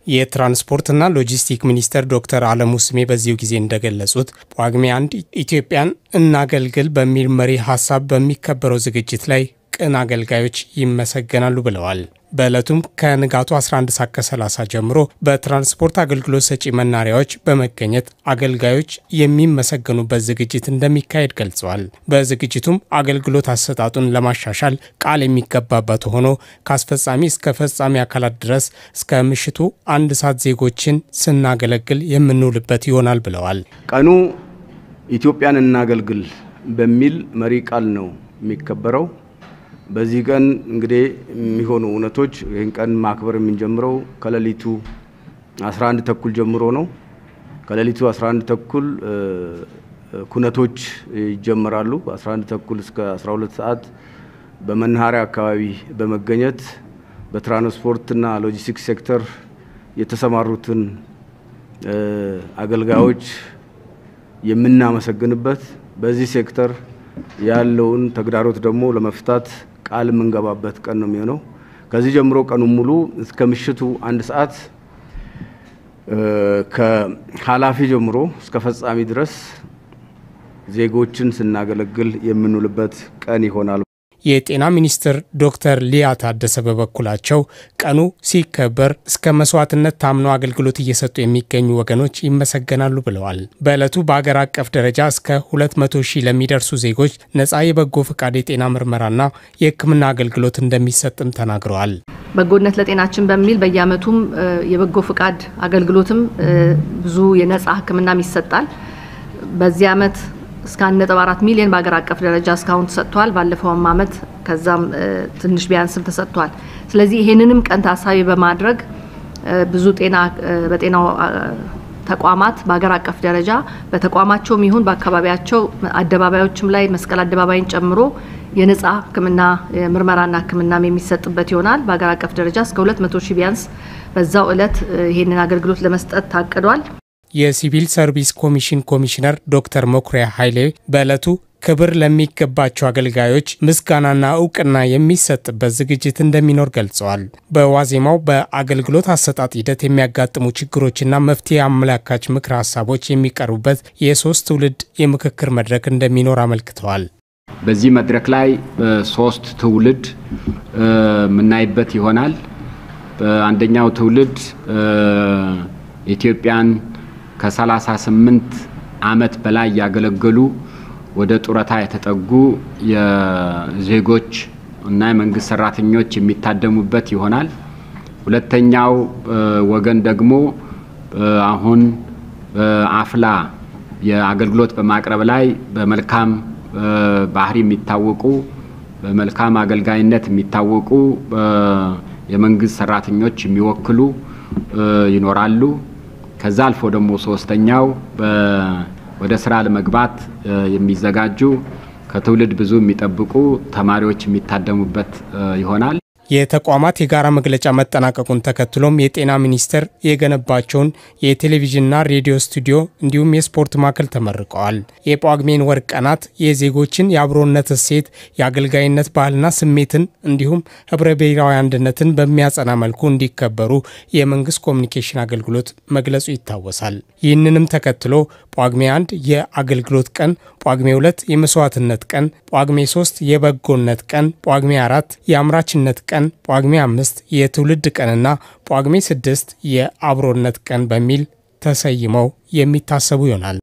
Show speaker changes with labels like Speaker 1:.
Speaker 1: የትራንስፖርትና ሎጂስቲክ ሚኒስትር ዶክተር አለሙ ስሜ በዚሁ ጊዜ እንደገለጹት ጳጉሜ አንድ ኢትዮጵያን እናገልግል በሚል መሪ ሀሳብ በሚከበረው ዝግጅት ላይ ቅን አገልጋዮች ይመሰገናሉ ብለዋል። በዕለቱም ከንጋቱ 11 ሰዓት ከ30 ጀምሮ በትራንስፖርት አገልግሎት ሰጪ መናሪያዎች በመገኘት አገልጋዮች የሚመሰገኑበት ዝግጅት እንደሚካሄድ ገልጸዋል። በዝግጅቱም አገልግሎት አሰጣጡን ለማሻሻል ቃል የሚገባበት ሆኖ ከአስፈጻሚ እስከ ፈጻሚ አካላት ድረስ እስከ ምሽቱ አንድ ሰዓት ዜጎችን ስናገለግል የምንውልበት ይሆናል ብለዋል።
Speaker 2: ቀኑ ኢትዮጵያን እናገልግል በሚል መሪ ቃል ነው የሚከበረው። በዚህ ቀን እንግዲህ የሚሆኑ እውነቶች ይህን ቀን ማክበር የምንጀምረው ከሌሊቱ 11 ተኩል ጀምሮ ነው። ከሌሊቱ 11 ተኩል ኩነቶች ይጀመራሉ። 11 ተኩል እስከ 12 ሰዓት በመናኸሪያ አካባቢ በመገኘት በትራንስፖርትና ሎጂስቲክስ ሴክተር የተሰማሩትን አገልጋዮች የምናመሰግንበት በዚህ ሴክተር ያለውን ተግዳሮት ደግሞ ለመፍታት ቃል የምንገባበት ቀን ነው የሚሆነው። ከዚህ ጀምሮ ቀኑን ሙሉ እስከ ምሽቱ አንድ ሰዓት ከኃላፊ ጀምሮ እስከ ፈጻሚ ድረስ ዜጎችን ስናገለግል የምንውልበት ቀን ይሆናል።
Speaker 1: የጤና ሚኒስትር ዶክተር ሊያ ታደሰ በበኩላቸው ቀኑ ሲከበር እስከ መስዋዕትነት ታምነው አገልግሎት እየሰጡ የሚገኙ ወገኖች ይመሰገናሉ ብለዋል። በዕለቱ በአገር አቀፍ ደረጃ እስከ 200 ሺህ ለሚደርሱ ዜጎች ነፃ የበጎ ፈቃድ የጤና ምርመራና የሕክምና አገልግሎት እንደሚሰጥም ተናግረዋል።
Speaker 3: በጎነት ለጤናችን በሚል በየዓመቱም የበጎ ፈቃድ አገልግሎትም ብዙ የነፃ ሕክምናም ይሰጣል። በዚህ ዓመት እስከ 1.4 ሚሊዮን በሀገር አቀፍ ደረጃ እስካሁን ተሰጥቷል። ባለፈውም ዓመት ከዛም ትንሽ ቢያንስም ተሰጥቷል። ስለዚህ ይሄንንም ቀን ታሳቢ በማድረግ ብዙ ጤና በጤናው ተቋማት በሀገር አቀፍ ደረጃ በተቋማቸውም ይሁን በአካባቢያቸው አደባባዮችም ላይ መስቀል አደባባይን ጨምሮ የነጻ ህክምና ምርመራና ህክምናም የሚሰጥበት ይሆናል። በሀገር አቀፍ ደረጃ እስከ 200 ሺህ ቢያንስ በዛው ዕለት ይሄንን አገልግሎት ለመስጠት ታቅዷል።
Speaker 1: የሲቪል ሰርቪስ ኮሚሽን ኮሚሽነር ዶክተር መኩሪያ ኃይሌ በዕለቱ ክብር ለሚገባቸው አገልጋዮች ምስጋናና እውቅና የሚሰጥበት ዝግጅት እንደሚኖር ገልጸዋል። በዋዜማው በአገልግሎት አሰጣጥ ሂደት የሚያጋጥሙ ችግሮችና መፍትሄ አመላካች ምክረ ሀሳቦች የሚቀርቡበት የሶስት ትውልድ የምክክር መድረክ እንደሚኖር አመልክተዋል።
Speaker 4: በዚህ መድረክ ላይ ሶስት ትውልድ የምናይበት ይሆናል። አንደኛው ትውልድ ኢትዮጵያን ከ38 ዓመት በላይ ያገለገሉ ወደ ጡረታ የተጠጉ የዜጎች እና የመንግስት ሰራተኞች የሚታደሙበት ይሆናል። ሁለተኛው ወገን ደግሞ አሁን በአፍላ የአገልግሎት በማቅረብ ላይ በመልካም ባህሪ የሚታወቁ በመልካም አገልጋይነት የሚታወቁ የመንግስት ሰራተኞች የሚወክሉ ይኖራሉ። ከዛ አልፎ ደግሞ ሶስተኛው ወደ ስራ ለመግባት የሚዘጋጁ ከትውልድ ብዙ የሚጠብቁ ተማሪዎች የሚታደሙበት ይሆናል።
Speaker 1: የተቋማት የጋራ መግለጫ መጠናቀቁን ተከትሎም የጤና ሚኒስቴር የገነባቸውን የቴሌቪዥንና ሬዲዮ ስቱዲዮ እንዲሁም የስፖርት ማዕከል ተመርቀዋል። የጳጉሜን ወር ቀናት የዜጎችን የአብሮነት እሴት፣ የአገልጋይነት ባህልና ስሜትን እንዲሁም ህብረ ብሔራዊ አንድነትን በሚያጸና መልኩ እንዲከበሩ የመንግስት ኮሚኒኬሽን አገልግሎት መግለጹ ይታወሳል። ይህንንም ተከትሎ ጳጉሜ አንድ የአገልግሎት ቀን፣ ጳጉሜ ሁለት የመስዋዕትነት ቀን፣ ጳጉሜ ሶስት የበጎነት ቀን፣ ጳጉሜ አራት የአምራችነት ቀን፣ ጳጉሜ አምስት የትውልድ ቀንና ጳጉሜ ስድስት የአብሮነት ቀን በሚል ተሰይመው የሚታሰቡ ይሆናል።